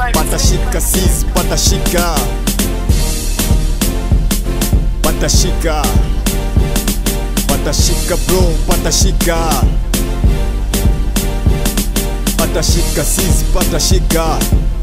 patashika sis patashika patashika patashika bro patashika patashika sis patashika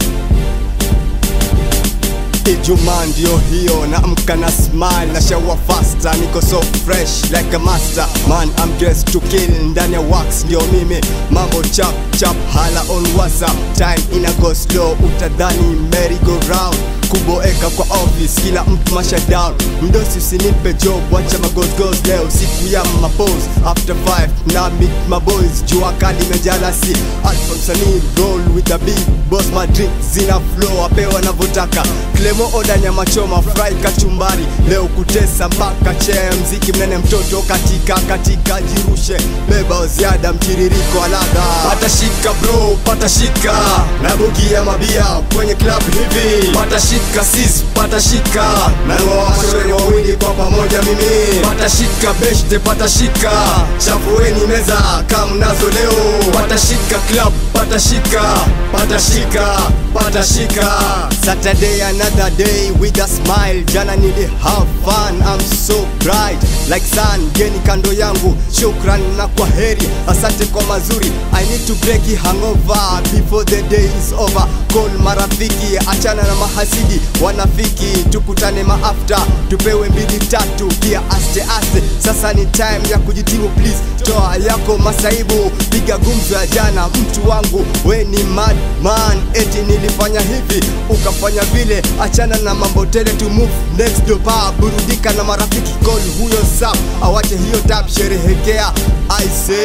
Ijumaa ndio hiyo naamka na smile na shower faster niko so fresh like a master man I'm dressed to kill ndani ya wax ndio mimi mambo chap chap hala on whatsapp time ina go slow utadhani merry go round kuboeka kwa office kila mtu masha down mdosi usinipe job wacha magosgos leo siku ya mapose after 5 na meet my boys jua kali mejalasi alfa msanii roll with the big boss my drink zina flow apewa wanavyotaka Clemo oda nyama choma fry kachumbari leo kutesa mpaka chee mziki mnene mtoto katika katika jirushe beba ziada mtiririko aladha patashika bro patashika nabukia mabia kwenye club hivi patashika sis patashika nawawashore wawili kwa pamoja mimi patashika beshte patashika chafueni meza kamnazo leo patashika club patashika patashika patashika Saturday another day with a smile jana nili have fun I'm so bright like sun geni kando yangu shukran na kwa heri asante kwa mazuri I need to break it hangover before the day is over call marafiki achana na mahasidi wanafiki tukutane maafta tupewe mbili tatu pia aste aste sasa ni time ya kujitibu please toa yako masaibu piga gumzo ya jana mtu wangu we ni madman eti nilifanya hivi ukafanya vile achana na mambo tele to move next dopa burudika na marafiki call huyo sap awache hiyo tap sherehekea I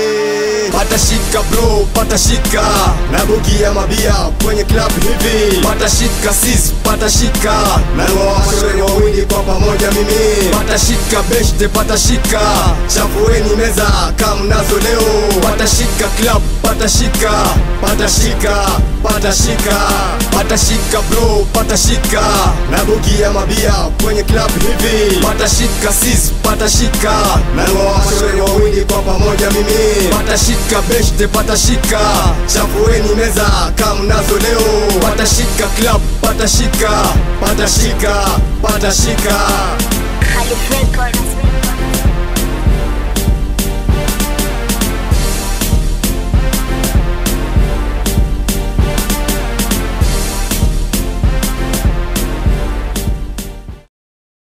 say patashika bro patashika nabukia mabia kwenye club hivi patashika sis patashika nawawashore wawili kwa pamoja mimi patashika beshte patashika chafueni meza kamnazo leo patashika club patashika patashika patashika patashika bro patashika nabukia mabia kwenye club hivi patashika sis patashika nawawashore wawili kwa pamoja mimi patashika beshte patashika chafueni meza kamnazo leo patashika club patashika patashika patashika Alfred